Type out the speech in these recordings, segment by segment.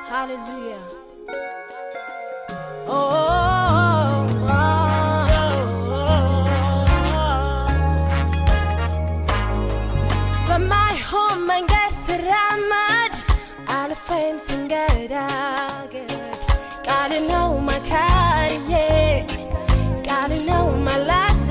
Hallelujah. Oh, በማይሆን መንገድ ስራመድ አልፌም ስንገዳገድ ቃል ነው መካሪዬ ቃል ነው መላሴ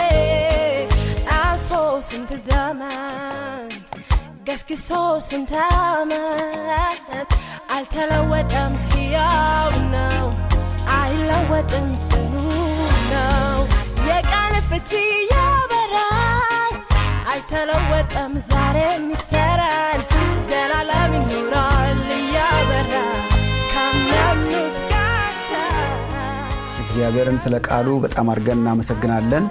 አልፎ ስንት ዘመን ገስግሶ ስንት ዓመት አልተለወጠም፣ ሕያው ነው፣ አይለወጥም፣ ጽኑ ነው። የቃል ፍቺ ያበራል፣ አልተለወጠም፣ ዛሬም ይሰራል፣ ዘላለም ይኖራል እያበራ ካመኑት ጋር እግዚአብሔርን ስለ ቃሉ በጣም አድርገን እናመሰግናለን።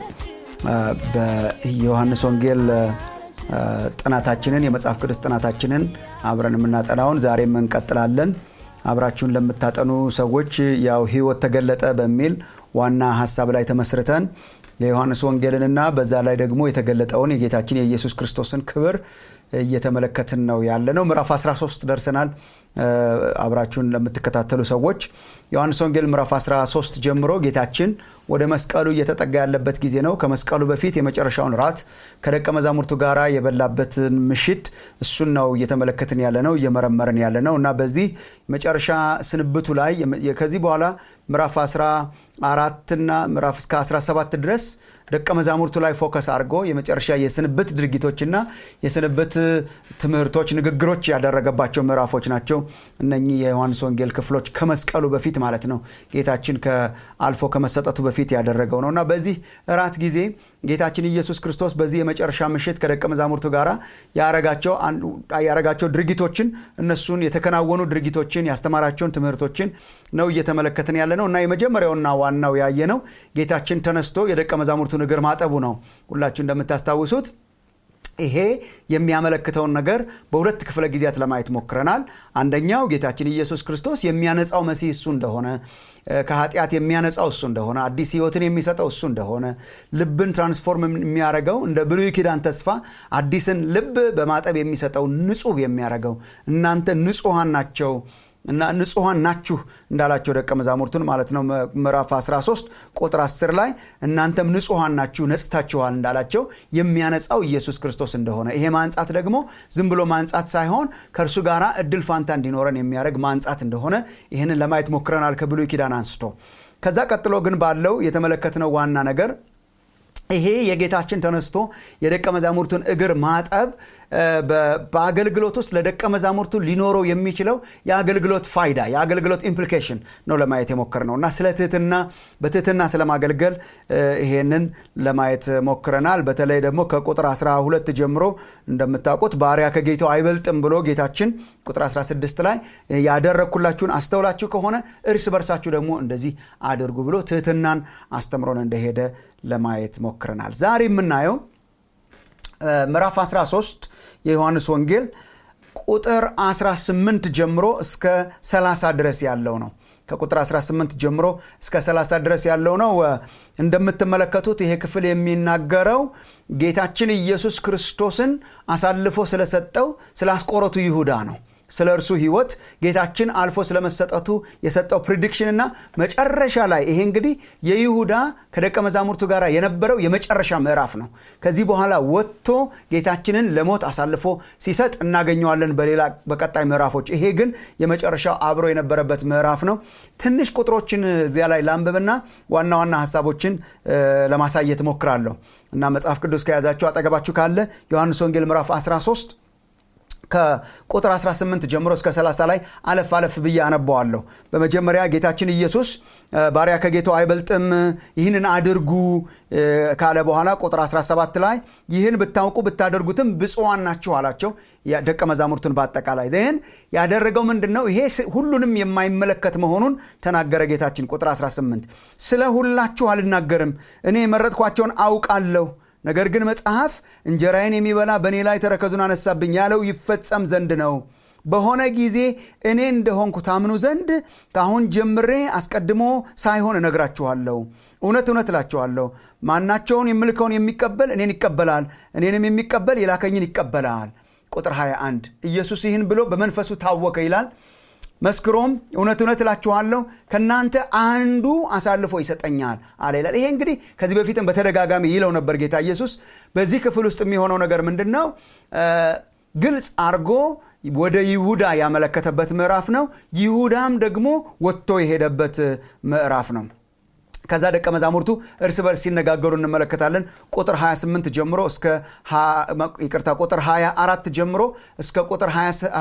በዮሐንስ ወንጌል ጥናታችንን የመጽሐፍ ቅዱስ ጥናታችንን አብረን የምናጠናውን ዛሬም እንቀጥላለን። አብራችሁን ለምታጠኑ ሰዎች ያው ሕይወት ተገለጠ በሚል ዋና ሀሳብ ላይ ተመስርተን የዮሐንስ ወንጌልንና በዛ ላይ ደግሞ የተገለጠውን የጌታችን የኢየሱስ ክርስቶስን ክብር እየተመለከትን ነው ያለ ነው። ምዕራፍ 13 ደርሰናል። አብራችሁን ለምትከታተሉ ሰዎች ዮሐንስ ወንጌል ምዕራፍ 13 ጀምሮ ጌታችን ወደ መስቀሉ እየተጠጋ ያለበት ጊዜ ነው። ከመስቀሉ በፊት የመጨረሻውን ራት ከደቀ መዛሙርቱ ጋር የበላበትን ምሽት እሱን ነው እየተመለከትን ያለ ነው፣ እየመረመርን ያለ ነው እና በዚህ መጨረሻ ስንብቱ ላይ ከዚህ በኋላ ምዕራፍ 14 እና ምዕራፍ እስከ 17 ድረስ ደቀ መዛሙርቱ ላይ ፎከስ አድርጎ የመጨረሻ የስንብት ድርጊቶችና የስንብት ትምህርቶች፣ ንግግሮች ያደረገባቸው ምዕራፎች ናቸው። እነኚህ የዮሐንስ ወንጌል ክፍሎች ከመስቀሉ በፊት ማለት ነው። ጌታችን አልፎ ከመሰጠቱ በፊት ያደረገው ነው እና በዚህ እራት ጊዜ ጌታችን ኢየሱስ ክርስቶስ በዚህ የመጨረሻ ምሽት ከደቀ መዛሙርቱ ጋር ያረጋቸው ድርጊቶችን እነሱን የተከናወኑ ድርጊቶችን ያስተማራቸውን ትምህርቶችን ነው እየተመለከትን ያለ ነው እና የመጀመሪያውና ዋናው ያየ ነው ጌታችን ተነስቶ የደቀ መዛሙርቱን እግር ማጠቡ ነው። ሁላችሁ እንደምታስታውሱት ይሄ የሚያመለክተውን ነገር በሁለት ክፍለ ጊዜያት ለማየት ሞክረናል። አንደኛው ጌታችን ኢየሱስ ክርስቶስ የሚያነጻው መሲህ እሱ እንደሆነ፣ ከኃጢአት የሚያነጻው እሱ እንደሆነ፣ አዲስ ሕይወትን የሚሰጠው እሱ እንደሆነ፣ ልብን ትራንስፎርም የሚያደርገው እንደ ብሉይ ኪዳን ተስፋ አዲስን ልብ በማጠብ የሚሰጠው ንጹህ የሚያደርገው እናንተ ንጹሐን ናቸው እና ንጹሐን ናችሁ እንዳላቸው ደቀ መዛሙርቱን ማለት ነው። ምዕራፍ 13 ቁጥር 10 ላይ እናንተም ንጹሐን ናችሁ ነጽታችኋል እንዳላቸው የሚያነጻው ኢየሱስ ክርስቶስ እንደሆነ ይሄ ማንጻት ደግሞ ዝም ብሎ ማንጻት ሳይሆን ከእርሱ ጋር እድል ፋንታ እንዲኖረን የሚያደርግ ማንጻት እንደሆነ ይህንን ለማየት ሞክረናል ከብሉይ ኪዳን አንስቶ። ከዛ ቀጥሎ ግን ባለው የተመለከትነው ዋና ነገር ይሄ የጌታችን ተነስቶ የደቀ መዛሙርቱን እግር ማጠብ በአገልግሎት ውስጥ ለደቀ መዛሙርቱ ሊኖረው የሚችለው የአገልግሎት ፋይዳ የአገልግሎት ኢምፕሊኬሽን ነው ለማየት የሞክር ነው እና ስለ ትህትና በትህትና ስለማገልገል ይሄንን ለማየት ሞክረናል። በተለይ ደግሞ ከቁጥር 12 ጀምሮ እንደምታውቁት ባሪያ ከጌታው አይበልጥም ብሎ ጌታችን ቁጥር 16 ላይ ያደረግኩላችሁን አስተውላችሁ ከሆነ እርስ በርሳችሁ ደግሞ እንደዚህ አድርጉ ብሎ ትህትናን አስተምሮን እንደሄደ ለማየት ሞክረናል። ዛሬ የምናየው ምዕራፍ 13 የዮሐንስ ወንጌል ቁጥር 18 ጀምሮ እስከ 30 ድረስ ያለው ነው። ከቁጥር 18 ጀምሮ እስከ 30 ድረስ ያለው ነው። እንደምትመለከቱት ይሄ ክፍል የሚናገረው ጌታችን ኢየሱስ ክርስቶስን አሳልፎ ስለሰጠው ስለ አስቆሮቱ ይሁዳ ነው። ስለ እርሱ ህይወት ጌታችን አልፎ ስለመሰጠቱ የሰጠው ፕሪዲክሽን እና መጨረሻ ላይ ይሄ እንግዲህ የይሁዳ ከደቀ መዛሙርቱ ጋር የነበረው የመጨረሻ ምዕራፍ ነው። ከዚህ በኋላ ወጥቶ ጌታችንን ለሞት አሳልፎ ሲሰጥ እናገኘዋለን በሌላ በቀጣይ ምዕራፎች። ይሄ ግን የመጨረሻው አብሮ የነበረበት ምዕራፍ ነው። ትንሽ ቁጥሮችን እዚያ ላይ ላንብብና ዋና ዋና ሀሳቦችን ለማሳየት ሞክራለሁ እና መጽሐፍ ቅዱስ ከያዛችሁ አጠገባችሁ ካለ ዮሐንስ ወንጌል ምዕራፍ 13 ከቁጥር 18 ጀምሮ እስከ 30 ላይ አለፍ አለፍ ብዬ አነበዋለሁ። በመጀመሪያ ጌታችን ኢየሱስ ባሪያ ከጌታው አይበልጥም፣ ይህንን አድርጉ ካለ በኋላ ቁጥር 17 ላይ ይህን ብታውቁ ብታደርጉትም ብፁዓን ናችሁ አላቸው። ደቀ መዛሙርቱን በአጠቃላይ ይህን ያደረገው ምንድን ነው? ይሄ ሁሉንም የማይመለከት መሆኑን ተናገረ ጌታችን። ቁጥር 18 ስለ ሁላችሁ አልናገርም፣ እኔ የመረጥኳቸውን አውቃለሁ ነገር ግን መጽሐፍ እንጀራዬን የሚበላ በእኔ ላይ ተረከዙን አነሳብኝ ያለው ይፈጸም ዘንድ ነው። በሆነ ጊዜ እኔ እንደሆንኩ ታምኑ ዘንድ ከአሁን ጀምሬ አስቀድሞ ሳይሆን እነግራችኋለሁ። እውነት እውነት እላችኋለሁ ማናቸውን የምልከውን የሚቀበል እኔን ይቀበላል፣ እኔንም የሚቀበል የላከኝን ይቀበላል። ቁጥር 21 ኢየሱስ ይህን ብሎ በመንፈሱ ታወከ ይላል። መስክሮም እውነት እውነት እላችኋለሁ ከእናንተ አንዱ አሳልፎ ይሰጠኛል አለ ይላል ይሄ እንግዲህ ከዚህ በፊትም በተደጋጋሚ ይለው ነበር ጌታ ኢየሱስ በዚህ ክፍል ውስጥ የሚሆነው ነገር ምንድን ነው ግልጽ አርጎ ወደ ይሁዳ ያመለከተበት ምዕራፍ ነው ይሁዳም ደግሞ ወጥቶ የሄደበት ምዕራፍ ነው ከዛ ደቀ መዛሙርቱ እርስ በርስ ሲነጋገሩ እንመለከታለን ቁጥር 28 ጀምሮ እስከ ይቅርታ ቁጥር 24 ጀምሮ እስከ ቁጥር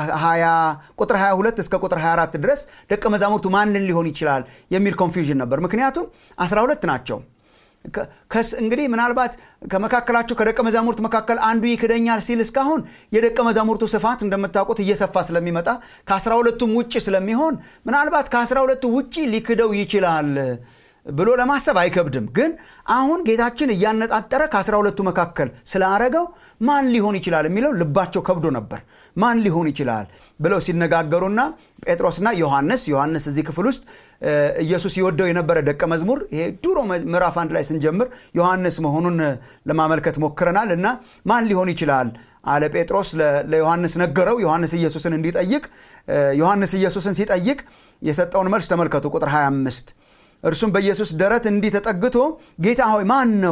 22 እስከ ቁጥር 24 ድረስ ደቀ መዛሙርቱ ማንን ሊሆን ይችላል የሚል ኮንፊውዥን ነበር ምክንያቱም 12 ናቸው እንግዲህ ምናልባት ከመካከላቸው ከደቀ መዛሙርት መካከል አንዱ ይክደኛል ሲል እስካሁን የደቀ መዛሙርቱ ስፋት እንደምታውቁት እየሰፋ ስለሚመጣ ከአስራ ሁለቱም ውጭ ስለሚሆን ምናልባት ከአስራ ሁለቱ ውጭ ሊክደው ይችላል ብሎ ለማሰብ አይከብድም ግን አሁን ጌታችን እያነጣጠረ ከአስራ ሁለቱ መካከል ስላረገው ማን ሊሆን ይችላል የሚለው ልባቸው ከብዶ ነበር ማን ሊሆን ይችላል ብለው ሲነጋገሩና ጴጥሮስና ዮሐንስ ዮሐንስ እዚህ ክፍል ውስጥ ኢየሱስ ይወደው የነበረ ደቀ መዝሙር ይሄ ድሮ ምዕራፍ አንድ ላይ ስንጀምር ዮሐንስ መሆኑን ለማመልከት ሞክረናል እና ማን ሊሆን ይችላል አለ ጴጥሮስ ለዮሐንስ ነገረው ዮሐንስ ኢየሱስን እንዲጠይቅ ዮሐንስ ኢየሱስን ሲጠይቅ የሰጠውን መልስ ተመልከቱ ቁጥር 25 እርሱም በኢየሱስ ደረት እንዲህ ተጠግቶ ጌታ ሆይ ማን ነው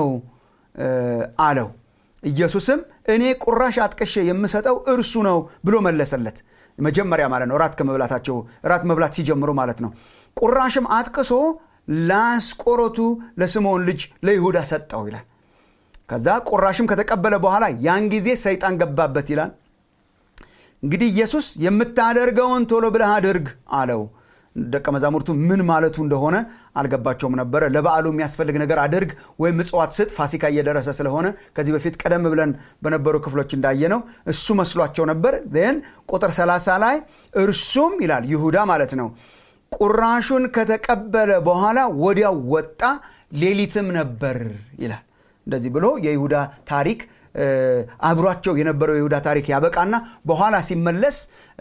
አለው ኢየሱስም እኔ ቁራሽ አጥቅሼ የምሰጠው እርሱ ነው ብሎ መለሰለት መጀመሪያ ማለት ነው ራት ከመብላታቸው ራት መብላት ሲጀምሩ ማለት ነው ቁራሽም አጥቅሶ ለአስቆሮቱ ለስምዖን ልጅ ለይሁዳ ሰጠው ይላል ከዛ ቁራሽም ከተቀበለ በኋላ ያን ጊዜ ሰይጣን ገባበት ይላል እንግዲህ ኢየሱስ የምታደርገውን ቶሎ ብለህ አድርግ አለው ደቀ መዛሙርቱ ምን ማለቱ እንደሆነ አልገባቸውም ነበረ ለበዓሉ የሚያስፈልግ ነገር አድርግ ወይም ምጽዋት ስጥ ፋሲካ እየደረሰ ስለሆነ ከዚህ በፊት ቀደም ብለን በነበሩ ክፍሎች እንዳየነው እሱ መስሏቸው ነበር ን ቁጥር 30 ላይ እርሱም ይላል ይሁዳ ማለት ነው ቁራሹን ከተቀበለ በኋላ ወዲያው ወጣ ሌሊትም ነበር ይላል እንደዚህ ብሎ የይሁዳ ታሪክ አብሯቸው የነበረው የይሁዳ ታሪክ ያበቃና በኋላ ሲመለስ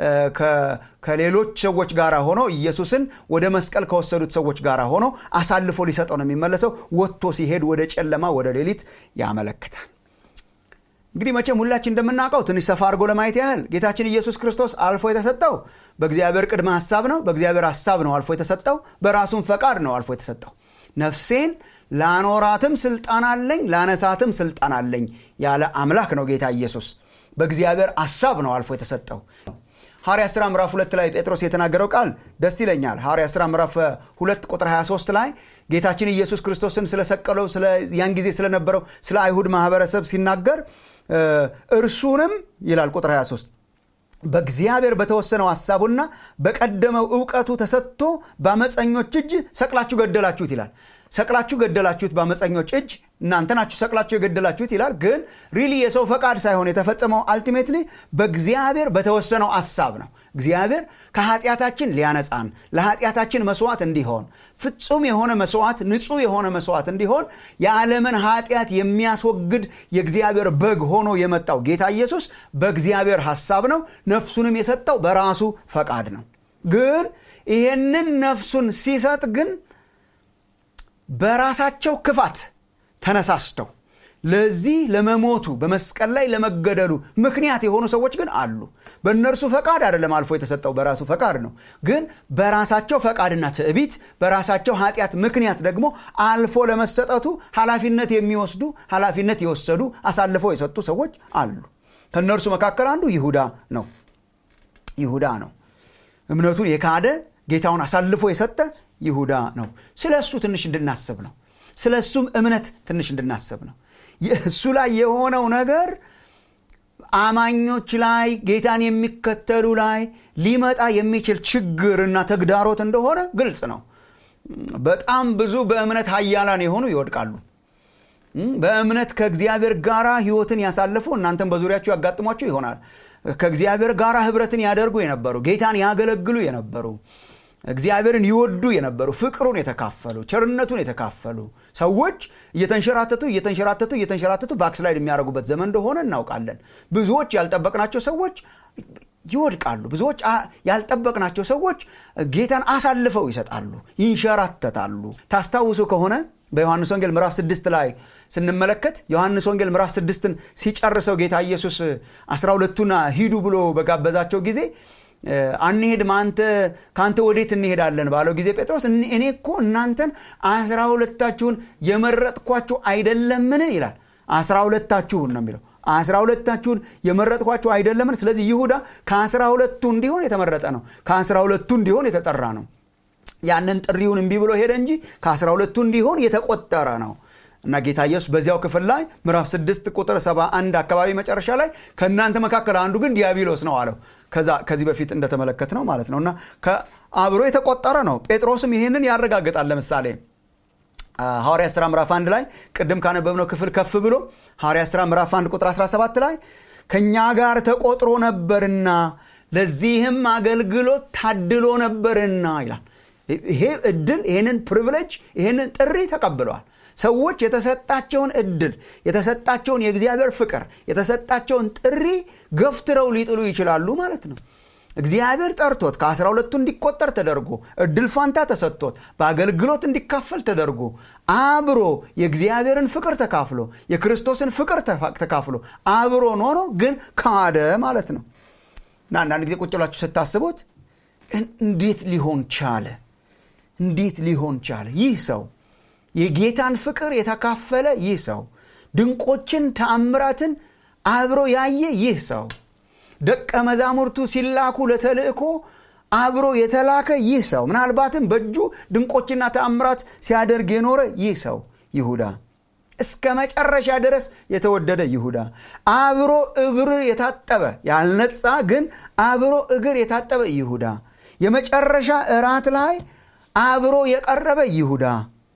ከሌሎች ሰዎች ጋር ሆኖ ኢየሱስን ወደ መስቀል ከወሰዱት ሰዎች ጋር ሆኖ አሳልፎ ሊሰጠው ነው የሚመለሰው ወጥቶ ሲሄድ ወደ ጨለማ ወደ ሌሊት ያመለክታል እንግዲህ መቼም ሁላችን እንደምናውቀው ትንሽ ሰፋ አድርጎ ለማየት ያህል ጌታችን ኢየሱስ ክርስቶስ አልፎ የተሰጠው በእግዚአብሔር ቅድመ ሀሳብ ነው በእግዚአብሔር ሀሳብ ነው አልፎ የተሰጠው በራሱም ፈቃድ ነው አልፎ የተሰጠው ነፍሴን ላኖራትም ስልጣን አለኝ ላነሳትም ስልጣን አለኝ ያለ አምላክ ነው ጌታ ኢየሱስ በእግዚአብሔር አሳብ ነው አልፎ የተሰጠው ሐዋርያ ሥራ ምዕራፍ ሁለት ላይ ጴጥሮስ የተናገረው ቃል ደስ ይለኛል ሐዋርያ ሥራ ምዕራፍ ሁለት ቁጥር 23 ላይ ጌታችን ኢየሱስ ክርስቶስን ስለሰቀለው ያን ጊዜ ስለነበረው ስለ አይሁድ ማህበረሰብ ሲናገር እርሱንም ይላል ቁጥር 23 በእግዚአብሔር በተወሰነው ሐሳቡና በቀደመው እውቀቱ ተሰጥቶ በአመፀኞች እጅ ሰቅላችሁ ገደላችሁት ይላል ሰቅላችሁ ገደላችሁት በአመፀኞች እጅ እናንተ ናችሁ ሰቅላችሁ የገደላችሁት ይላል ግን ሪሊ የሰው ፈቃድ ሳይሆን የተፈጸመው አልቲሜትሊ በእግዚአብሔር በተወሰነው ሐሳብ ነው እግዚአብሔር ከኃጢአታችን ሊያነጻን ለኃጢአታችን መስዋዕት እንዲሆን ፍጹም የሆነ መስዋዕት ንጹህ የሆነ መስዋዕት እንዲሆን የዓለምን ኃጢአት የሚያስወግድ የእግዚአብሔር በግ ሆኖ የመጣው ጌታ ኢየሱስ በእግዚአብሔር ሐሳብ ነው ነፍሱንም የሰጠው በራሱ ፈቃድ ነው ግን ይሄንን ነፍሱን ሲሰጥ ግን በራሳቸው ክፋት ተነሳስተው ለዚህ ለመሞቱ በመስቀል ላይ ለመገደሉ ምክንያት የሆኑ ሰዎች ግን አሉ በእነርሱ ፈቃድ አይደለም አልፎ የተሰጠው በራሱ ፈቃድ ነው ግን በራሳቸው ፈቃድና ትዕቢት በራሳቸው ኃጢአት ምክንያት ደግሞ አልፎ ለመሰጠቱ ኃላፊነት የሚወስዱ ኃላፊነት የወሰዱ አሳልፈው የሰጡ ሰዎች አሉ ከእነርሱ መካከል አንዱ ይሁዳ ነው ይሁዳ ነው እምነቱን የካደ ጌታውን አሳልፎ የሰጠ ይሁዳ ነው ስለ እሱ ትንሽ እንድናስብ ነው ስለ እሱም እምነት ትንሽ እንድናስብ ነው እሱ ላይ የሆነው ነገር አማኞች ላይ ጌታን የሚከተሉ ላይ ሊመጣ የሚችል ችግርና ተግዳሮት እንደሆነ ግልጽ ነው በጣም ብዙ በእምነት ሀያላን የሆኑ ይወድቃሉ በእምነት ከእግዚአብሔር ጋር ህይወትን ያሳለፉ እናንተም በዙሪያቸው ያጋጥሟቸው ይሆናል ከእግዚአብሔር ጋር ህብረትን ያደርጉ የነበሩ ጌታን ያገለግሉ የነበሩ እግዚአብሔርን ይወዱ የነበሩ ፍቅሩን የተካፈሉ ቸርነቱን የተካፈሉ ሰዎች እየተንሸራተቱ እየተንሸራተቱ እየተንሸራተቱ ባክስላይድ የሚያደርጉበት ዘመን እንደሆነ እናውቃለን ብዙዎች ያልጠበቅናቸው ሰዎች ይወድቃሉ ብዙዎች ያልጠበቅናቸው ሰዎች ጌታን አሳልፈው ይሰጣሉ ይንሸራተታሉ ታስታውሱ ከሆነ በዮሐንስ ወንጌል ምዕራፍ ስድስት ላይ ስንመለከት ዮሐንስ ወንጌል ምዕራፍ ስድስትን ሲጨርሰው ጌታ ኢየሱስ አስራ ሁለቱና ሂዱ ብሎ በጋበዛቸው ጊዜ አንሄድም አንተ ከአንተ ወዴት እንሄዳለን ባለው ጊዜ ጴጥሮስ እኔ እኮ እናንተን አስራ ሁለታችሁን የመረጥኳችሁ አይደለምን ይላል አስራ ሁለታችሁን ነው የሚለው አስራ ሁለታችሁን የመረጥኳችሁ አይደለምን ስለዚህ ይሁዳ ከአስራ ሁለቱ እንዲሆን የተመረጠ ነው ከአስራ ሁለቱ እንዲሆን የተጠራ ነው ያንን ጥሪውን እምቢ ብሎ ሄደ እንጂ ከአስራ ሁለቱ እንዲሆን የተቆጠረ ነው እና ጌታ ኢየሱስ በዚያው ክፍል ላይ ምዕራፍ 6 ቁጥር 71 አካባቢ መጨረሻ ላይ ከእናንተ መካከል አንዱ ግን ዲያብሎስ ነው አለው ከዚህ በፊት እንደተመለከት ነው ማለት ነው እና አብሮ የተቆጠረ ነው ጴጥሮስም ይህንን ያረጋግጣል ለምሳሌ ሐዋርያ ሥራ ምዕራፍ 1 ላይ ቅድም ካነበብነው ክፍል ከፍ ብሎ ሐዋርያ ሥራ ምዕራፍ 1 ቁጥር 17 ላይ ከእኛ ጋር ተቆጥሮ ነበርና ለዚህም አገልግሎት ታድሎ ነበርና ይላል ይሄ እድል ይህንን ፕሪቪሌጅ ይህንን ጥሪ ተቀብለዋል ሰዎች የተሰጣቸውን እድል የተሰጣቸውን የእግዚአብሔር ፍቅር የተሰጣቸውን ጥሪ ገፍትረው ሊጥሉ ይችላሉ ማለት ነው እግዚአብሔር ጠርቶት ከአስራ ሁለቱ እንዲቆጠር ተደርጎ እድል ፋንታ ተሰጥቶት በአገልግሎት እንዲካፈል ተደርጎ አብሮ የእግዚአብሔርን ፍቅር ተካፍሎ የክርስቶስን ፍቅር ተካፍሎ አብሮ ኖሮ ግን ካደ ማለት ነው እና አንዳንድ ጊዜ ቁጭ ብላችሁ ስታስቡት እንዴት ሊሆን ቻለ እንዴት ሊሆን ቻለ ይህ ሰው የጌታን ፍቅር የተካፈለ ይህ ሰው ድንቆችን ተአምራትን አብሮ ያየ ይህ ሰው ደቀ መዛሙርቱ ሲላኩ ለተልእኮ አብሮ የተላከ ይህ ሰው ምናልባትም በእጁ ድንቆችና ተአምራት ሲያደርግ የኖረ ይህ ሰው ይሁዳ እስከ መጨረሻ ድረስ የተወደደ ይሁዳ አብሮ እግር የታጠበ ያልነጻ ግን አብሮ እግር የታጠበ ይሁዳ የመጨረሻ እራት ላይ አብሮ የቀረበ ይሁዳ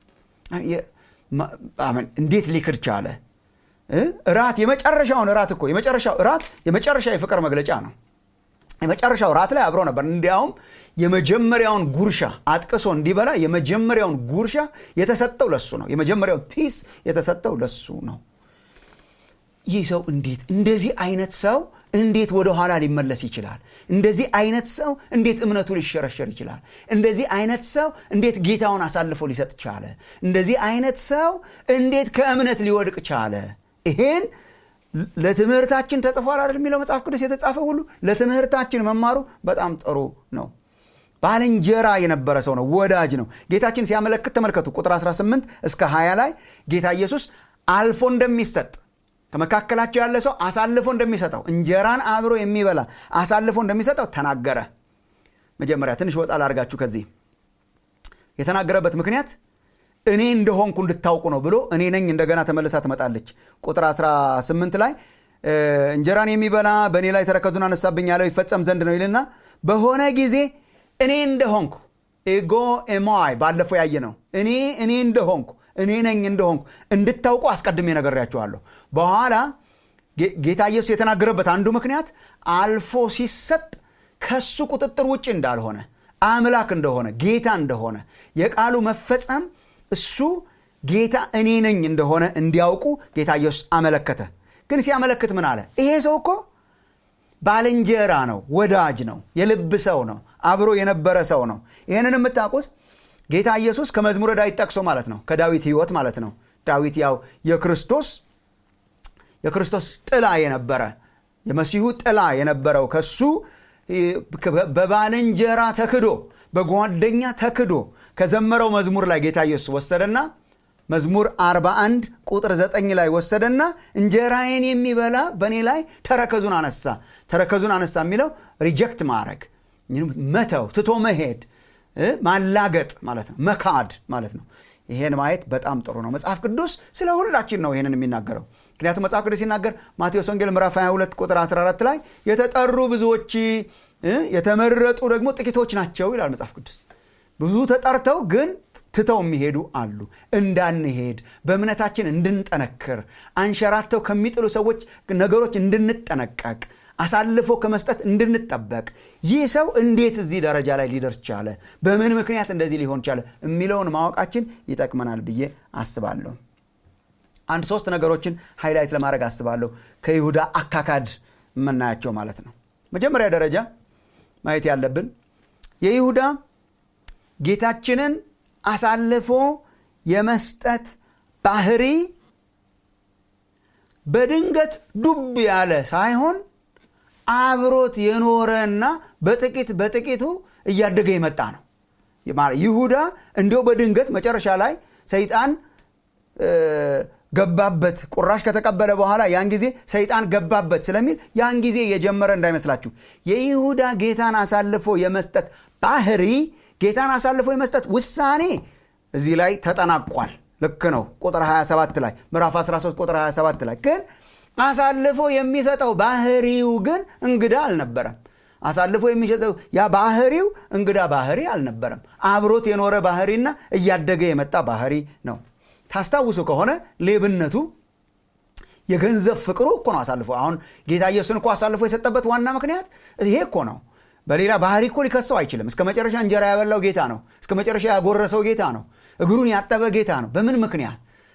እንዴት ሊክድ ቻለ እራት የመጨረሻውን እራት እኮ የመጨረሻው እራት የመጨረሻ የፍቅር መግለጫ ነው የመጨረሻው ራት ላይ አብሮ ነበር እንዲያውም የመጀመሪያውን ጉርሻ አጥቅሶ እንዲበላ የመጀመሪያውን ጉርሻ የተሰጠው ለሱ ነው የመጀመሪያውን ፒስ የተሰጠው ለሱ ነው ይህ ሰው እንዴት እንደዚህ አይነት ሰው እንዴት ወደ ኋላ ሊመለስ ይችላል እንደዚህ አይነት ሰው እንዴት እምነቱ ሊሸረሸር ይችላል እንደዚህ አይነት ሰው እንዴት ጌታውን አሳልፎ ሊሰጥ ቻለ እንደዚህ አይነት ሰው እንዴት ከእምነት ሊወድቅ ቻለ ይሄን ለትምህርታችን ተጽፏል አይደል የሚለው መጽሐፍ ቅዱስ የተጻፈ ሁሉ ለትምህርታችን መማሩ በጣም ጥሩ ነው ባልንጀራ የነበረ ሰው ነው ወዳጅ ነው ጌታችን ሲያመለክት ተመልከቱ ቁጥር 18 እስከ 20 ላይ ጌታ ኢየሱስ አልፎ እንደሚሰጥ ከመካከላቸው ያለ ሰው አሳልፎ እንደሚሰጠው እንጀራን አብሮ የሚበላ አሳልፎ እንደሚሰጠው ተናገረ መጀመሪያ ትንሽ ወጣ ላርጋችሁ ከዚህ የተናገረበት ምክንያት እኔ እንደሆንኩ እንድታውቁ ነው ብሎ እኔ ነኝ እንደገና ተመልሳ ትመጣለች ቁጥር 18 ላይ እንጀራን የሚበላ በእኔ ላይ ተረከዙን አነሳብኝ ያለው ይፈጸም ዘንድ ነው ይልና በሆነ ጊዜ እኔ እንደሆንኩ ኤጎ ኤማይ ባለፈው ያየ ነው እኔ እኔ እንደሆንኩ እኔ ነኝ እንደሆንኩ እንድታውቁ አስቀድሜ ነገሬያችኋለሁ በኋላ ጌታ ኢየሱስ የተናገረበት አንዱ ምክንያት አልፎ ሲሰጥ ከሱ ቁጥጥር ውጭ እንዳልሆነ አምላክ እንደሆነ ጌታ እንደሆነ የቃሉ መፈጸም እሱ ጌታ እኔ ነኝ እንደሆነ እንዲያውቁ ጌታ ኢየሱስ አመለከተ ግን ሲያመለክት ምን አለ ይሄ ሰው እኮ ባልንጀራ ነው ወዳጅ ነው የልብ ሰው ነው አብሮ የነበረ ሰው ነው ይህንን የምታውቁት ጌታ ኢየሱስ ከመዝሙረ ዳዊት ጠቅሶ ማለት ነው ከዳዊት ህይወት ማለት ነው ዳዊት ያው የክርስቶስ የክርስቶስ ጥላ የነበረ የመሲሁ ጥላ የነበረው ከሱ በባልንጀራ ተክዶ በጓደኛ ተክዶ ከዘመረው መዝሙር ላይ ጌታ ኢየሱስ ወሰደና መዝሙር 41 ቁጥር 9 ላይ ወሰደና እንጀራዬን የሚበላ በእኔ ላይ ተረከዙን አነሳ ተረከዙን አነሳ የሚለው ሪጀክት ማድረግ መተው ትቶ መሄድ ማላገጥ ማለት ነው መካድ ማለት ነው ይሄን ማየት በጣም ጥሩ ነው መጽሐፍ ቅዱስ ስለ ሁላችን ነው ይሄንን የሚናገረው ምክንያቱም መጽሐፍ ቅዱስ ሲናገር ማቴዎስ ወንጌል ምዕራፍ 22 ቁጥር 14 ላይ የተጠሩ ብዙዎች የተመረጡ ደግሞ ጥቂቶች ናቸው ይላል መጽሐፍ ቅዱስ ብዙ ተጠርተው ግን ትተው የሚሄዱ አሉ እንዳንሄድ በእምነታችን እንድንጠነክር አንሸራተው ከሚጥሉ ሰዎች ነገሮች እንድንጠነቀቅ አሳልፎ ከመስጠት እንድንጠበቅ ይህ ሰው እንዴት እዚህ ደረጃ ላይ ሊደርስ ቻለ በምን ምክንያት እንደዚህ ሊሆን ቻለ የሚለውን ማወቃችን ይጠቅመናል ብዬ አስባለሁ አንድ ሶስት ነገሮችን ሃይላይት ለማድረግ አስባለሁ ከይሁዳ አካካድ የምናያቸው ማለት ነው መጀመሪያ ደረጃ ማየት ያለብን የይሁዳ ጌታችንን አሳልፎ የመስጠት ባህሪ በድንገት ዱብ ያለ ሳይሆን አብሮት የኖረና በጥቂት በጥቂቱ እያደገ የመጣ ነው ይሁዳ እንዲው በድንገት መጨረሻ ላይ ሰይጣን ገባበት ቁራሽ ከተቀበለ በኋላ ያን ጊዜ ሰይጣን ገባበት ስለሚል ያን ጊዜ የጀመረ እንዳይመስላችሁ የይሁዳ ጌታን አሳልፎ የመስጠት ባህሪ ጌታን አሳልፎ የመስጠት ውሳኔ እዚህ ላይ ተጠናቋል ልክ ነው ቁጥር 27 ላይ ምዕራፍ 13 ቁጥር 27 ላይ ግን አሳልፎ የሚሰጠው ባህሪው ግን እንግዳ አልነበረም አሳልፎ የሚሰጠው ያ ባህሪው እንግዳ ባህሪ አልነበረም አብሮት የኖረ ባህሪና እያደገ የመጣ ባህሪ ነው ታስታውሱ ከሆነ ሌብነቱ የገንዘብ ፍቅሩ እኮ ነው አሳልፎ አሁን ጌታ ኢየሱስን እኮ አሳልፎ የሰጠበት ዋና ምክንያት ይሄ እኮ ነው በሌላ ባህሪ እኮ ሊከሰው አይችልም እስከ መጨረሻ እንጀራ ያበላው ጌታ ነው እስከ መጨረሻ ያጎረሰው ጌታ ነው እግሩን ያጠበ ጌታ ነው በምን ምክንያት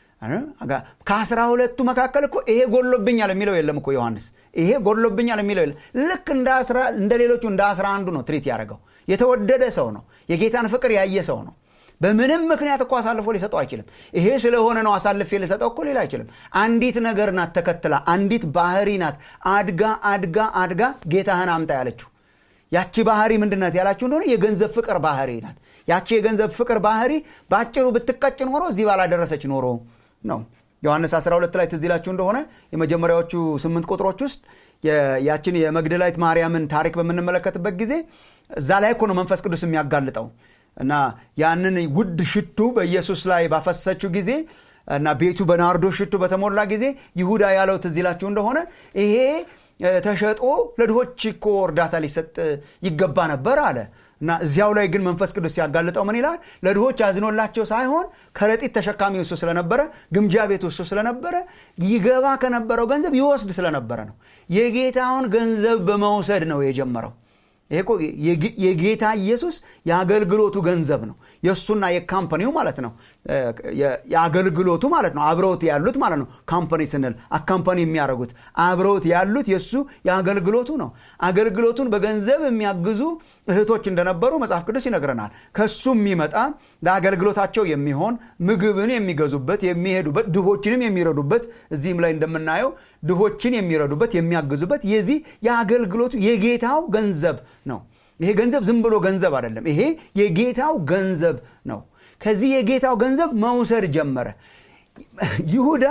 ከአስራ ሁለቱ መካከል እኮ ይሄ ጎሎብኛል የሚለው የለም እኮ ዮሐንስ ይሄ ጎሎብኛል የሚለው የለም ልክ እንደ ሌሎቹ እንደ አስራ አንዱ ነው ትሪት ያደረገው የተወደደ ሰው ነው የጌታን ፍቅር ያየ ሰው ነው በምንም ምክንያት እኮ አሳልፎ ሊሰጠው አይችልም ይሄ ስለሆነ ነው አሳልፌ ሊሰጠው እኮ ሌላ አይችልም አንዲት ነገር ናት ተከትላ አንዲት ባህሪ ናት አድጋ አድጋ አድጋ ጌታህን አምጣ ያለችው ያቺ ባህሪ ምንድናት ያላችሁ እንደሆነ የገንዘብ ፍቅር ባህሪ ናት ያቺ የገንዘብ ፍቅር ባህሪ በአጭሩ ብትቀጭ ኖሮ እዚህ ባላደረሰች ኖሮ ነው ዮሐንስ 12 ላይ ትዚላችሁ እንደሆነ የመጀመሪያዎቹ ስምንት ቁጥሮች ውስጥ ያችን የመግደላዊት ማርያምን ታሪክ በምንመለከትበት ጊዜ እዛ ላይ እኮ ነው መንፈስ ቅዱስ የሚያጋልጠው እና ያንን ውድ ሽቱ በኢየሱስ ላይ ባፈሰችው ጊዜ እና ቤቱ በናርዶ ሽቱ በተሞላ ጊዜ ይሁዳ ያለው ትዚላችሁ እንደሆነ ይሄ ተሸጦ ለድሆች እኮ እርዳታ ሊሰጥ ይገባ ነበር አለ እና እዚያው ላይ ግን መንፈስ ቅዱስ ሲያጋልጠው ምን ይላል ለድሆች አዝኖላቸው ሳይሆን ከረጢት ተሸካሚ እሱ ስለነበረ ግምጃ ቤት እሱ ስለነበረ ይገባ ከነበረው ገንዘብ ይወስድ ስለነበረ ነው የጌታውን ገንዘብ በመውሰድ ነው የጀመረው ይሄ የጌታ ኢየሱስ የአገልግሎቱ ገንዘብ ነው የእሱና የካምፓኒው ማለት ነው የአገልግሎቱ ማለት ነው አብረውት ያሉት ማለት ነው ካምፓኒ ስንል አካምፓኒ የሚያደርጉት አብረውት ያሉት የእሱ የአገልግሎቱ ነው አገልግሎቱን በገንዘብ የሚያግዙ እህቶች እንደነበሩ መጽሐፍ ቅዱስ ይነግረናል ከሱ የሚመጣ ለአገልግሎታቸው የሚሆን ምግብን የሚገዙበት የሚሄዱበት ድሆችንም የሚረዱበት እዚህም ላይ እንደምናየው ድሆችን የሚረዱበት የሚያግዙበት የዚህ የአገልግሎቱ የጌታው ገንዘብ ነው ይሄ ገንዘብ ዝም ብሎ ገንዘብ አይደለም ይሄ የጌታው ገንዘብ ነው ከዚህ የጌታው ገንዘብ መውሰድ ጀመረ ይሁዳ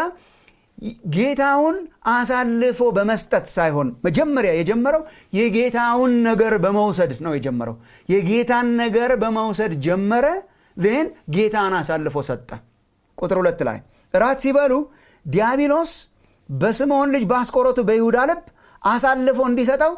ጌታውን አሳልፎ በመስጠት ሳይሆን መጀመሪያ የጀመረው የጌታውን ነገር በመውሰድ ነው የጀመረው የጌታን ነገር በመውሰድ ጀመረ ን ጌታን አሳልፎ ሰጠ ቁጥር ሁለት ላይ እራት ሲበሉ ዲያብሎስ በስምዖን ልጅ በአስቆሮቱ በይሁዳ ልብ አሳልፎ እንዲሰጠው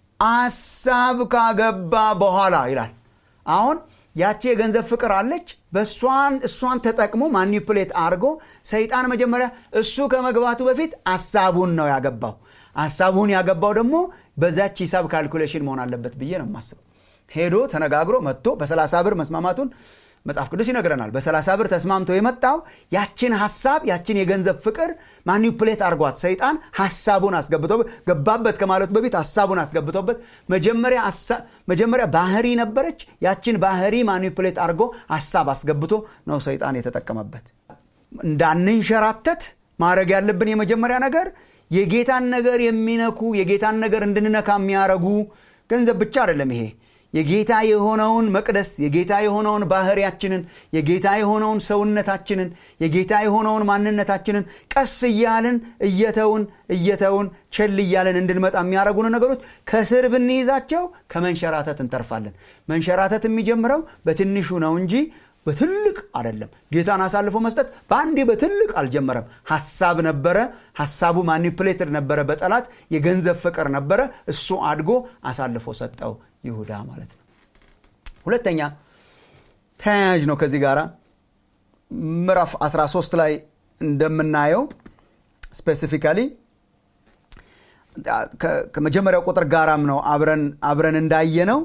አሳብ ካገባ በኋላ ይላል አሁን ያቺ የገንዘብ ፍቅር አለች በእሷን እሷን ተጠቅሞ ማኒፕሌት አድርጎ ሰይጣን መጀመሪያ እሱ ከመግባቱ በፊት አሳቡን ነው ያገባው አሳቡን ያገባው ደግሞ በዛች ሂሳብ ካልኩሌሽን መሆን አለበት ብዬ ነው የማስበው ሄዶ ተነጋግሮ መጥቶ በ30 ብር መስማማቱን መጽሐፍ ቅዱስ ይነግረናል በ30 ብር ተስማምቶ የመጣው ያችን ሀሳብ ያችን የገንዘብ ፍቅር ማኒፕሌት አርጓት ሰይጣን ሀሳቡን አስገብቶበት ገባበት ከማለቱ በፊት ሀሳቡን አስገብቶበት መጀመሪያ ባህሪ ነበረች ያችን ባህሪ ማኒፕሌት አርጎ ሀሳብ አስገብቶ ነው ሰይጣን የተጠቀመበት እንዳንንሸራተት ማድረግ ያለብን የመጀመሪያ ነገር የጌታን ነገር የሚነኩ የጌታን ነገር እንድንነካ የሚያረጉ ገንዘብ ብቻ አይደለም ይሄ የጌታ የሆነውን መቅደስ የጌታ የሆነውን ባህሪያችንን የጌታ የሆነውን ሰውነታችንን የጌታ የሆነውን ማንነታችንን ቀስ እያልን እየተውን እየተውን ቸል እያልን እንድንመጣ የሚያደረጉን ነገሮች ከስር ብንይዛቸው ከመንሸራተት እንተርፋለን መንሸራተት የሚጀምረው በትንሹ ነው እንጂ በትልቅ አይደለም ጌታን አሳልፎ መስጠት በአንዴ በትልቅ አልጀመረም ሀሳብ ነበረ ሀሳቡ ማኒፕሌትድ ነበረ በጠላት የገንዘብ ፍቅር ነበረ እሱ አድጎ አሳልፎ ሰጠው ይሁዳ ማለት ነው ሁለተኛ ተያያዥ ነው ከዚህ ጋር ምዕራፍ 13 ላይ እንደምናየው ስፔሲፊካሊ ከመጀመሪያው ቁጥር ጋራም ነው አብረን አብረን እንዳየ ነው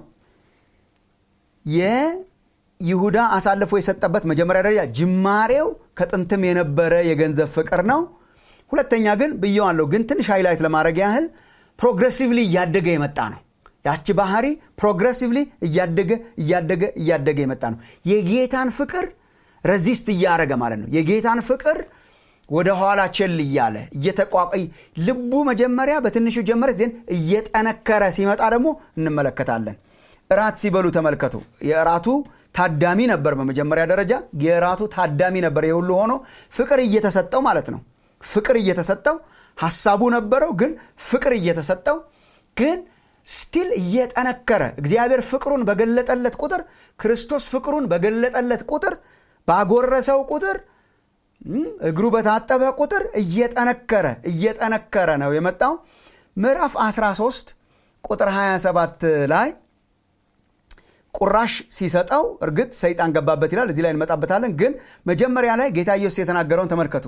ይሁዳ አሳልፎ የሰጠበት መጀመሪያ ደረጃ ጅማሬው ከጥንትም የነበረ የገንዘብ ፍቅር ነው ሁለተኛ ግን ብየዋለሁ ግን ትንሽ ሃይላይት ለማድረግ ያህል ፕሮግሬሲቭሊ እያደገ የመጣ ነው ያቺ ባህሪ ፕሮግሬሲቭሊ እያደገ እያደገ እያደገ የመጣ ነው የጌታን ፍቅር ረዚስት እያደረገ ማለት ነው የጌታን ፍቅር ወደ ኋላ ቸል እያለ እየተቋቋ ልቡ መጀመሪያ በትንሹ ጀመረ ዜን እየጠነከረ ሲመጣ ደግሞ እንመለከታለን እራት ሲበሉ ተመልከቱ የእራቱ ታዳሚ ነበር በመጀመሪያ ደረጃ የእራቱ ታዳሚ ነበር የሁሉ ሆኖ ፍቅር እየተሰጠው ማለት ነው ፍቅር እየተሰጠው ሀሳቡ ነበረው ግን ፍቅር እየተሰጠው ግን ስቲል እየጠነከረ እግዚአብሔር ፍቅሩን በገለጠለት ቁጥር ክርስቶስ ፍቅሩን በገለጠለት ቁጥር ባጎረሰው ቁጥር እግሩ በታጠበ ቁጥር እየጠነከረ እየጠነከረ ነው የመጣው ምዕራፍ 13 ቁጥር 27 ላይ ቁራሽ ሲሰጠው እርግጥ ሰይጣን ገባበት ይላል እዚህ ላይ እንመጣበታለን ግን መጀመሪያ ላይ ጌታ ኢየሱስ የተናገረውን ተመልከቱ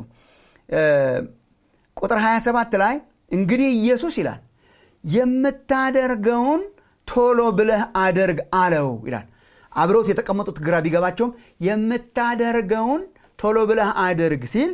ቁጥር 27 ላይ እንግዲህ ኢየሱስ ይላል የምታደርገውን ቶሎ ብለህ አደርግ አለው ይላል አብረውት የተቀመጡት ግራ ቢገባቸውም የምታደርገውን ቶሎ ብለህ አድርግ ሲል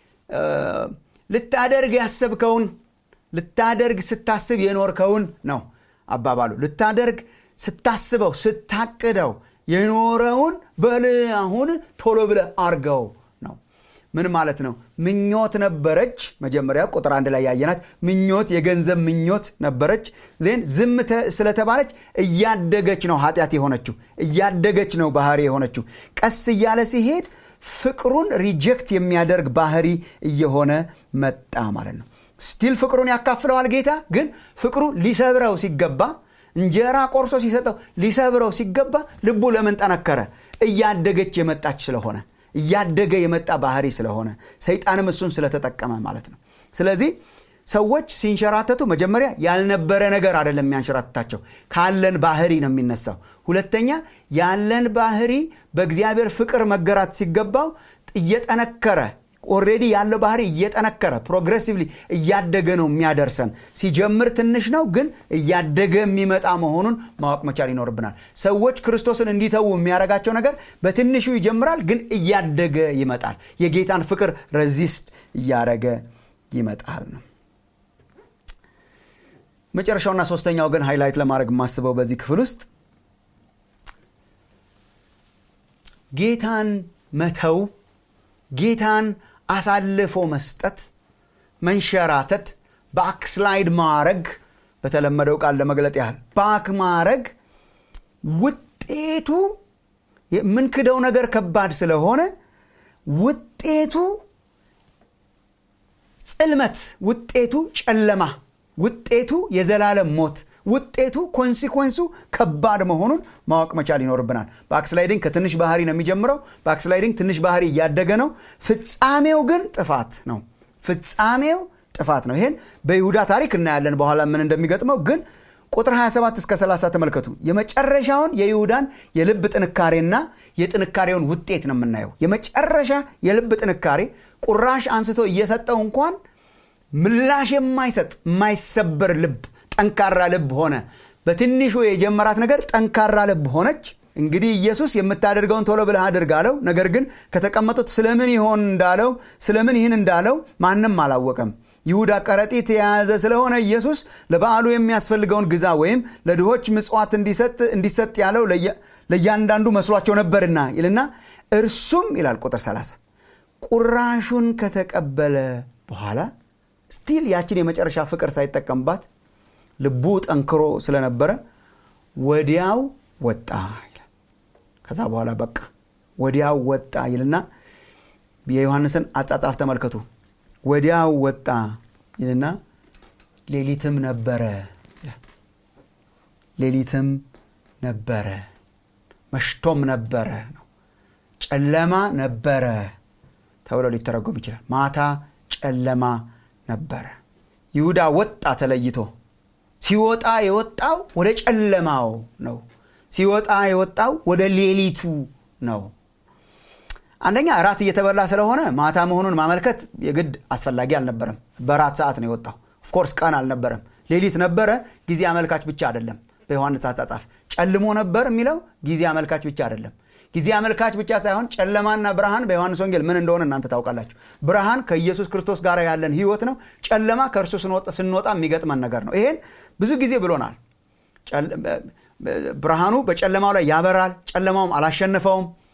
ልታደርግ ያሰብከውን ልታደርግ ስታስብ የኖርከውን ነው አባባሉ ልታደርግ ስታስበው ስታቅደው የኖረውን በል አሁን ቶሎ ብለህ አርገው ነው ምን ማለት ነው ምኞት ነበረች መጀመሪያ ቁጥር አንድ ላይ ያየናት ምኞት የገንዘብ ምኞት ነበረች ዜን ዝም ስለተባለች እያደገች ነው ኃጢአት የሆነችው እያደገች ነው ባህሪ የሆነችው ቀስ እያለ ሲሄድ ፍቅሩን ሪጀክት የሚያደርግ ባህሪ እየሆነ መጣ ማለት ነው ስቲል ፍቅሩን ያካፍለዋል ጌታ ግን ፍቅሩ ሊሰብረው ሲገባ እንጀራ ቆርሶ ሲሰጠው ሊሰብረው ሲገባ ልቡ ለምን ጠነከረ እያደገች የመጣች ስለሆነ እያደገ የመጣ ባህሪ ስለሆነ ሰይጣንም እሱን ስለተጠቀመ ማለት ነው ስለዚህ ሰዎች ሲንሸራተቱ መጀመሪያ ያልነበረ ነገር አይደለም የሚያንሸራትታቸው ካለን ባህሪ ነው የሚነሳው ሁለተኛ ያለን ባህሪ በእግዚአብሔር ፍቅር መገራት ሲገባው እየጠነከረ ኦሬዲ ያለው ባህሪ እየጠነከረ ፕሮግሬሲቭሊ እያደገ ነው የሚያደርሰን ሲጀምር ትንሽ ነው ግን እያደገ የሚመጣ መሆኑን ማወቅ መቻል ይኖርብናል ሰዎች ክርስቶስን እንዲተዉ የሚያደርጋቸው ነገር በትንሹ ይጀምራል ግን እያደገ ይመጣል የጌታን ፍቅር ረዚስት እያደረገ ይመጣል ነው መጨረሻውና ሶስተኛው ግን ሃይላይት ለማድረግ የማስበው በዚህ ክፍል ውስጥ ጌታን መተው ጌታን አሳልፎ መስጠት መንሸራተት ባክስላይድ ማረግ በተለመደው ቃል ለመግለጥ ያህል ባክ ማረግ ውጤቱ የምንክደው ነገር ከባድ ስለሆነ ውጤቱ ጽልመት ውጤቱ ጨለማ ውጤቱ የዘላለም ሞት ውጤቱ ኮንሲኮንሱ ከባድ መሆኑን ማወቅ መቻል ይኖርብናል ባክስላይዲንግ ከትንሽ ባህሪ ነው የሚጀምረው ባክስላይዲንግ ትንሽ ባህሪ እያደገ ነው ፍጻሜው ግን ጥፋት ነው ፍጻሜው ጥፋት ነው ይሄን በይሁዳ ታሪክ እናያለን በኋላ ምን እንደሚገጥመው ግን ቁጥር 27 እስከ 30 ተመልከቱ የመጨረሻውን የይሁዳን የልብ ጥንካሬና የጥንካሬውን ውጤት ነው የምናየው የመጨረሻ የልብ ጥንካሬ ቁራሽ አንስቶ እየሰጠው እንኳን ምላሽ የማይሰጥ የማይሰበር ልብ ጠንካራ ልብ ሆነ በትንሹ የጀመራት ነገር ጠንካራ ልብ ሆነች እንግዲህ ኢየሱስ የምታደርገውን ቶሎ ብለህ አድርግ አለው ነገር ግን ከተቀመጡት ስለምን ይሆን እንዳለው ስለምን ይህን እንዳለው ማንም አላወቀም ይሁዳ ከረጢት የያዘ ስለሆነ ኢየሱስ ለበዓሉ የሚያስፈልገውን ግዛ ወይም ለድሆች ምጽዋት እንዲሰጥ ያለው ለእያንዳንዱ መስሏቸው ነበርና ይልና እርሱም ይላል ቁጥር 30 ቁራሹን ከተቀበለ በኋላ ስቲል ያችን የመጨረሻ ፍቅር ሳይጠቀምባት ልቡ ጠንክሮ ስለነበረ ወዲያው ወጣ ይላል ከዛ በኋላ በቃ ወዲያው ወጣ ይልና የዮሐንስን አጻጻፍ ተመልከቱ ወዲያው ወጣ ይልና ሌሊትም ነበረ ሌሊትም ነበረ መሽቶም ነበረ ነው ጨለማ ነበረ ተብሎ ሊተረጎም ይችላል ማታ ጨለማ ነበረ ይሁዳ ወጣ ተለይቶ ሲወጣ የወጣው ወደ ጨለማው ነው ሲወጣ የወጣው ወደ ሌሊቱ ነው አንደኛ እራት እየተበላ ስለሆነ ማታ መሆኑን ማመልከት የግድ አስፈላጊ አልነበረም በራት ሰዓት ነው የወጣው ኦፍኮርስ ቀን አልነበረም ሌሊት ነበረ ጊዜ አመልካች ብቻ አይደለም በዮሐንስ አጻጻፍ ጨልሞ ነበር የሚለው ጊዜ አመልካች ብቻ አይደለም ጊዜ አመልካች ብቻ ሳይሆን ጨለማና ብርሃን በዮሐንስ ወንጌል ምን እንደሆነ እናንተ ታውቃላችሁ ብርሃን ከኢየሱስ ክርስቶስ ጋር ያለን ህይወት ነው ጨለማ ከእርሱ ስንወጣ የሚገጥመን ነገር ነው ይሄን ብዙ ጊዜ ብሎናል ብርሃኑ በጨለማው ላይ ያበራል ጨለማውም አላሸንፈውም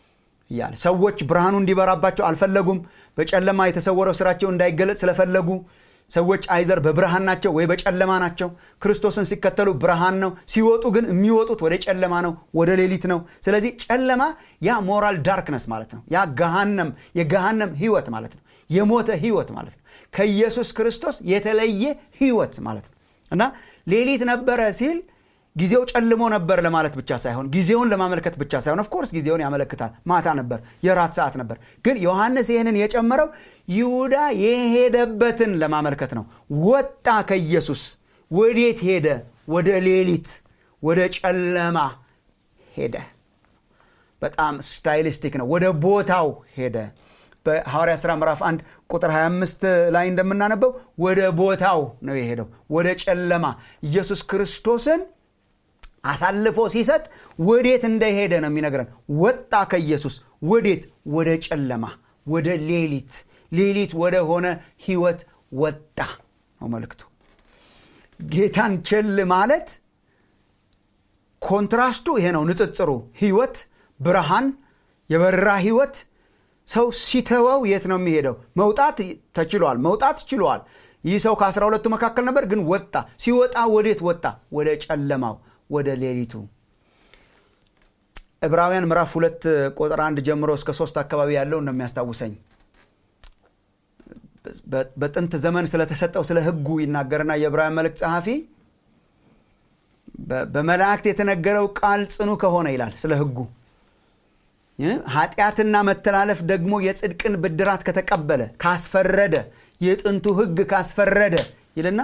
እያለ ሰዎች ብርሃኑ እንዲበራባቸው አልፈለጉም በጨለማ የተሰወረው ስራቸው እንዳይገለጽ ስለፈለጉ ሰዎች አይዘር በብርሃን ናቸው ወይ በጨለማ ናቸው ክርስቶስን ሲከተሉ ብርሃን ነው ሲወጡ ግን የሚወጡት ወደ ጨለማ ነው ወደ ሌሊት ነው ስለዚህ ጨለማ ያ ሞራል ዳርክነስ ማለት ነው ያ ገሃነም የገሃነም ህይወት ማለት ነው የሞተ ህይወት ማለት ነው ከኢየሱስ ክርስቶስ የተለየ ህይወት ማለት ነው እና ሌሊት ነበረ ሲል ጊዜው ጨልሞ ነበር ለማለት ብቻ ሳይሆን ጊዜውን ለማመልከት ብቻ ሳይሆን ኦፍኮርስ ጊዜውን ያመለክታል ማታ ነበር የራት ሰዓት ነበር ግን ዮሐንስ ይህንን የጨመረው ይሁዳ የሄደበትን ለማመልከት ነው ወጣ ከኢየሱስ ወዴት ሄደ ወደ ሌሊት ወደ ጨለማ ሄደ በጣም ስታይሊስቲክ ነው ወደ ቦታው ሄደ በሐዋርያ ሥራ ምዕራፍ 1 ቁጥር 25 ላይ እንደምናነበው ወደ ቦታው ነው የሄደው ወደ ጨለማ ኢየሱስ ክርስቶስን አሳልፎ ሲሰጥ ወዴት እንደሄደ ነው የሚነግረን ወጣ ከኢየሱስ ወዴት ወደ ጨለማ ወደ ሌሊት ሌሊት ወደ ሆነ ህይወት ወጣ ነው መልክቱ ጌታን ችል ማለት ኮንትራስቱ ይሄ ነው ንጽጽሩ ህይወት ብርሃን የበራ ህይወት ሰው ሲተወው የት ነው የሚሄደው መውጣት ተችሏል መውጣት ችሏል ይህ ሰው ከአስራ ሁለቱ መካከል ነበር ግን ወጣ ሲወጣ ወዴት ወጣ ወደ ጨለማው ወደ ሌሊቱ ዕብራውያን ምዕራፍ ሁለት ቁጥር አንድ ጀምሮ እስከ ሶስት አካባቢ ያለው ነው የሚያስታውሰኝ በጥንት ዘመን ስለተሰጠው ስለ ህጉ ይናገርና የዕብራውያን መልእክት ጸሐፊ በመላእክት የተነገረው ቃል ጽኑ ከሆነ ይላል ስለ ህጉ ኃጢአትና መተላለፍ ደግሞ የጽድቅን ብድራት ከተቀበለ ካስፈረደ የጥንቱ ህግ ካስፈረደ ይልና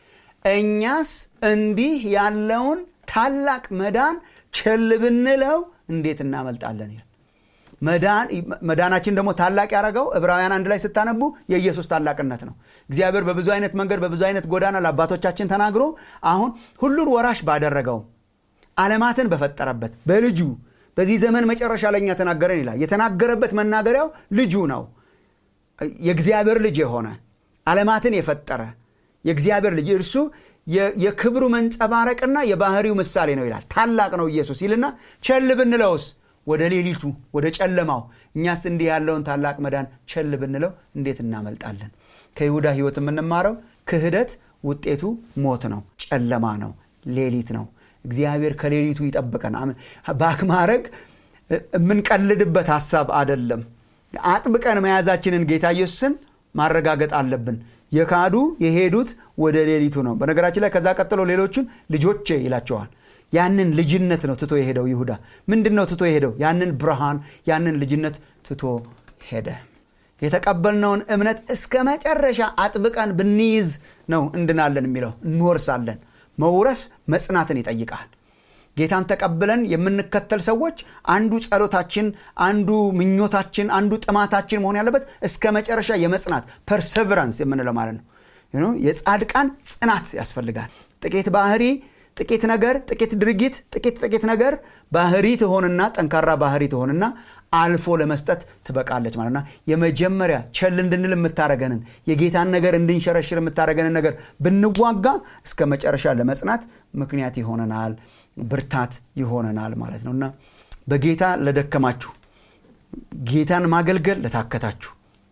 እኛስ እንዲህ ያለውን ታላቅ መዳን ቸል ብንለው እንዴት እናመልጣለን ይላል መዳናችን ደግሞ ታላቅ ያደረገው ዕብራውያን አንድ ላይ ስታነቡ የኢየሱስ ታላቅነት ነው እግዚአብሔር በብዙ አይነት መንገድ በብዙ አይነት ጎዳና ለአባቶቻችን ተናግሮ አሁን ሁሉን ወራሽ ባደረገው ዓለማትን በፈጠረበት በልጁ በዚህ ዘመን መጨረሻ ለእኛ ተናገረን ይላል የተናገረበት መናገሪያው ልጁ ነው የእግዚአብሔር ልጅ የሆነ ዓለማትን የፈጠረ የእግዚአብሔር ልጅ እርሱ የክብሩ መንጸባረቅና የባህሪው ምሳሌ ነው ይላል ታላቅ ነው ኢየሱስ ይልና ቸል ብንለውስ ወደ ሌሊቱ ወደ ጨለማው እኛስ እንዲህ ያለውን ታላቅ መዳን ቸል ብንለው እንዴት እናመልጣለን ከይሁዳ ህይወት የምንማረው ክህደት ውጤቱ ሞት ነው ጨለማ ነው ሌሊት ነው እግዚአብሔር ከሌሊቱ ይጠብቀን ባክ ማድረግ የምንቀልድበት ሀሳብ አደለም አጥብቀን መያዛችንን ጌታ ኢየሱስን ማረጋገጥ አለብን የካዱ የሄዱት ወደ ሌሊቱ ነው በነገራችን ላይ ከዛ ቀጥሎ ሌሎቹን ልጆቼ ይላቸዋል ያንን ልጅነት ነው ትቶ የሄደው ይሁዳ ምንድን ነው ትቶ የሄደው ያንን ብርሃን ያንን ልጅነት ትቶ ሄደ የተቀበልነውን እምነት እስከ መጨረሻ አጥብቀን ብንይዝ ነው እንድናለን የሚለው እንወርሳለን መውረስ መጽናትን ይጠይቃል ጌታን ተቀብለን የምንከተል ሰዎች አንዱ ጸሎታችን አንዱ ምኞታችን አንዱ ጥማታችን መሆን ያለበት እስከ መጨረሻ የመጽናት ፐርሰቨራንስ የምንለው ማለት ነው የጻድቃን ጽናት ያስፈልጋል ጥቂት ባህሪ ጥቂት ነገር ጥቂት ድርጊት ጥቂት ጥቂት ነገር ባህሪ ትሆንና ጠንካራ ባህሪ ትሆንና አልፎ ለመስጠት ትበቃለች ማለትና የመጀመሪያ ቸል እንድንል የምታደረገንን የጌታን ነገር እንድንሸረሽር የምታደረገንን ነገር ብንዋጋ እስከ መጨረሻ ለመጽናት ምክንያት ይሆነናል ብርታት ይሆነናል ማለት ነው እና በጌታ ለደከማችሁ ጌታን ማገልገል ለታከታችሁ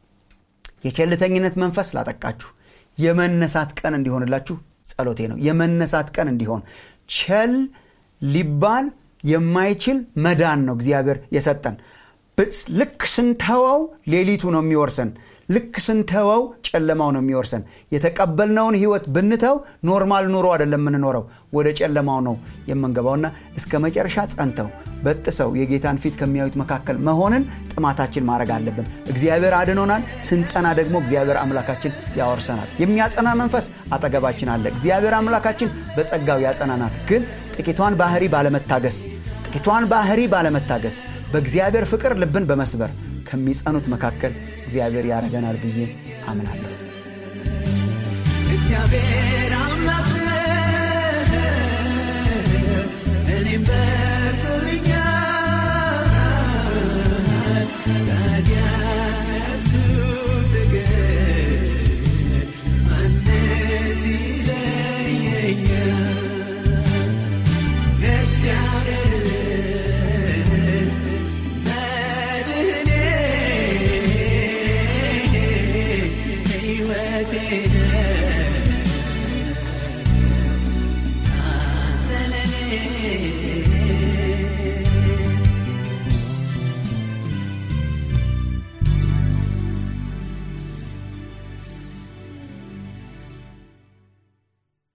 የቸልተኝነት መንፈስ ላጠቃችሁ የመነሳት ቀን እንዲሆንላችሁ ጸሎቴ ነው የመነሳት ቀን እንዲሆን ቸል ሊባል የማይችል መዳን ነው እግዚአብሔር የሰጠን ልክ ስንተወው ሌሊቱ ነው የሚወርሰን ልክ ስንተወው ጨለማው ነው የሚወርሰን የተቀበልነውን ህይወት ብንተው ኖርማል ኑሮ አይደለም የምንኖረው ወደ ጨለማው ነው የምንገባውና እስከ መጨረሻ ጸንተው በጥሰው የጌታን ፊት ከሚያዩት መካከል መሆንን ጥማታችን ማድረግ አለብን እግዚአብሔር አድኖናል ስንጸና ደግሞ እግዚአብሔር አምላካችን ያወርሰናል የሚያጸና መንፈስ አጠገባችን አለ እግዚአብሔር አምላካችን በጸጋው ያጸናናል ግን ጥቂቷን ባህሪ ባለመታገስ ጥቂቷን ባህሪ ባለመታገስ በእግዚአብሔር ፍቅር ልብን በመስበር ከሚጸኑት መካከል እግዚአብሔር ያደረገናል ብዬ አምናለሁ እግዚአብሔር አምላክ እኔም በርቶልኛል ታዲያቱ ፍቅር ማነስ ይለየኛል እግዚአብሔር መድህን ሕይወቴ